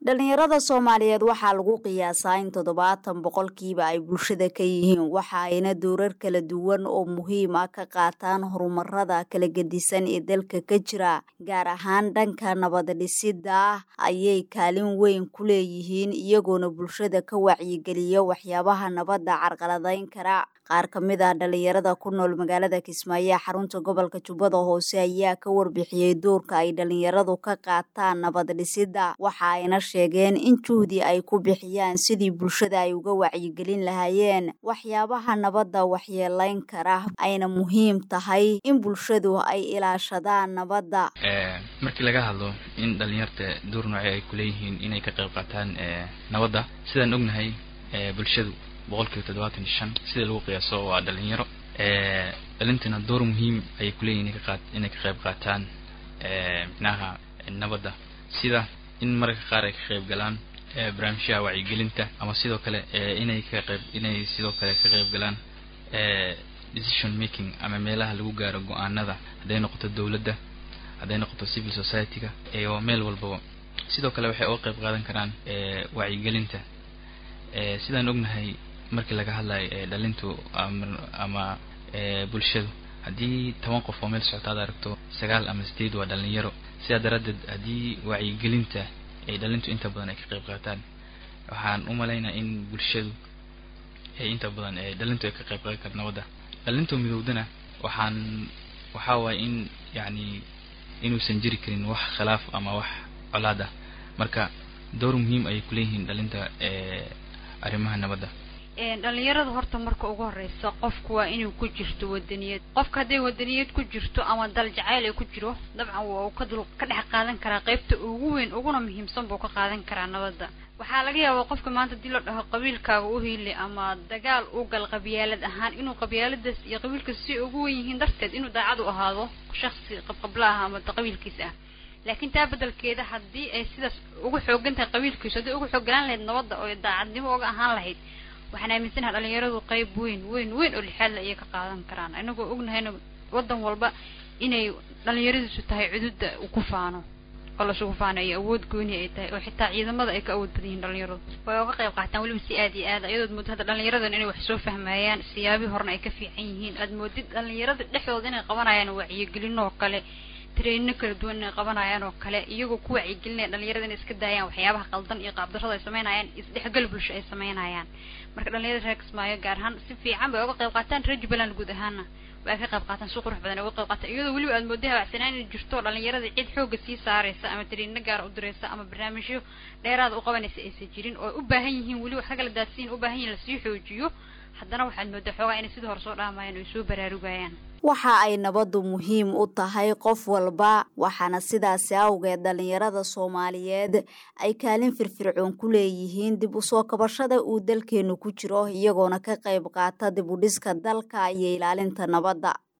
dhalinyarada soomaaliyeed waxaa lagu qiyaasaa in toddobaatan boqolkiiba ay bulshada ka yihiin waxa ayna dowrar kala duwan oo muhiim ah ka qaataan horumarada kala gedisan ee dalka ka jira gaar ahaan dhanka nabaddhisidda ah ayay kaalin weyn ku leeyihiin iyagoona bulshada ka wacyigeliya waxyaabaha nabadda carqaladayn kara qaar ka mid ah dhalinyarada ku nool magaalada kismaayo ee xarunta gobolka jubbada hoose ayaa ka warbixiyey doorka ay dhalinyaradu ka qaataan nabadhisidda waxa ayna sheegeen in juhdi ay ku bixiyaan sidii bulshada ay uga wacyigelin lahaayeen waxyaabaha nabadda waxyeelayn kara ayna muhiim tahay in bulshadu ay ilaashadaan nabadda markii laga hadlo in dhalinyarta door nooce ay kuleeyihiin inay ka qayb qaataan nabadda sidaan ognahay bulshadu boqolkiiba toddobaatan iyo shan sida lagu qiyaaso waa dhalinyaro dhalintana door muhiim ayay kuleeyihin inay ka qayb qaataan micnaha nabadda sida in mararka qaar ay ka qayb galaan barnaamijyaha wacyigelinta ama sidoo kale inay ka qayb inay sidoo kale ka qayb galaan decision making ama meelaha lagu gaaro go-aanada hadday noqoto dowladda hadday noqoto civil society-ga iyo meel walbaba sidoo kale waxay uga qayb qaadan karaan wacyigelinta sidaan ognahay markii laga hadlayo dhalintu ama bulshadu haddii toban qof oo meel socota ad aragto sagaal ama sideed waa dhalinyaro sidaa daraaddeed haddii wacyigelinta ay dhalintu inta badan ay ka qayb qaataan waxaan u malaynaa in bulshadu inta badan dhalintu ay ka qayb qaadan kara nabadda dhalintu midowdana waxaan waxaa waaye in yacni inuusan jiri karin wax khilaaf ama wax colaad ah marka door muhiim ayay kuleeyihiin dhalinta arrimaha nabadda dhalinyarada horta marka ugu horeysa qofku waa inuu ku jirto wadaniyad qofka hadday wadaniyad ku jirto ama dal jacayl ay ku jiro dabcan waa uu ka dul ka dhex qaadan karaa qaybta ugu weyn uguna muhiimsan buu ka qaadan karaa nabadda waxaa laga yaabaa qofka maanta hadii la dhaho qabiilkaaga u hiili ama dagaal u gal qabyaalad ahaan inuu qabyaaladaas iyo qabiilkaas si ugu wen yihiin darteed inuu daacad u ahaado shaksi qabqabla ah ama qabiilkiisa ah laakiin taa bedelkeeda haddii ay sidaas ugu xoogan tahay qabiilkiisu hadday ugu xooganaan lahayd nabadda oo daacadnimo uga ahaan lahayd waxaan aaminsanaha dhalinyaradu qayb weyn weyn weyn oo lixaadla ayay ka qaadan karaan inagoo ognahayna wadan walba inay dhalinyaradiisu tahay cududa ku faano oo lasugu faano iyo awood gooni ay tahay oo xitaa ciidamada ay ka awood badan yihin dhalinyaradu way uga qayb qaataan weliba si aad iyo aad ayadood moodid hadda dhalinyaradan inay wax soo fahmayaan siyaabii horena ay ka fiican yihiin aad moodid dhalinyarada dhexdooda inay qabanayaan wacyigelin oo kale trainno kala duwan inay qabanayaan oo kale iyagoo ku wacyigelinaya dhalinyarada inay iska daayaan waxyaabaha qaldan iyo qaabdarrada ay sameynayaan isdhexgal bulsho ay sameynayaan marka dhalinyarada reer kismaayo gaar ahaan si fiican bay uga qayb qaataan reer jubbaland guud ahaana way ka qayb qaataan si qurux badan ay uga qayb qaataan iyadoo weliba aad mooday habacsanaan inay jirto dhalinyarada cid xooga sii saaraysa ama trainno gaara u diraysa ama barnaamijyo dheeraada u qabanaysa aysan jirin oo u baahan yihiin weli wax ka kala daadsiin u baahan yihin lasii xoojiyo haddana waxaad moodaa xoogaa inay sidii hore soo dhaamayaan oy soo baraarugayaan waxa ay nabaddu muhiim u tahay qof walba waxaana sidaasi awgeed dhalinyarada soomaaliyeed ay kaalin firfircoon ku leeyihiin dib u soo kabashada uu dalkeenu ku jiro iyagoona ka qayb qaata dib u dhiska dalka iyo ilaalinta nabadda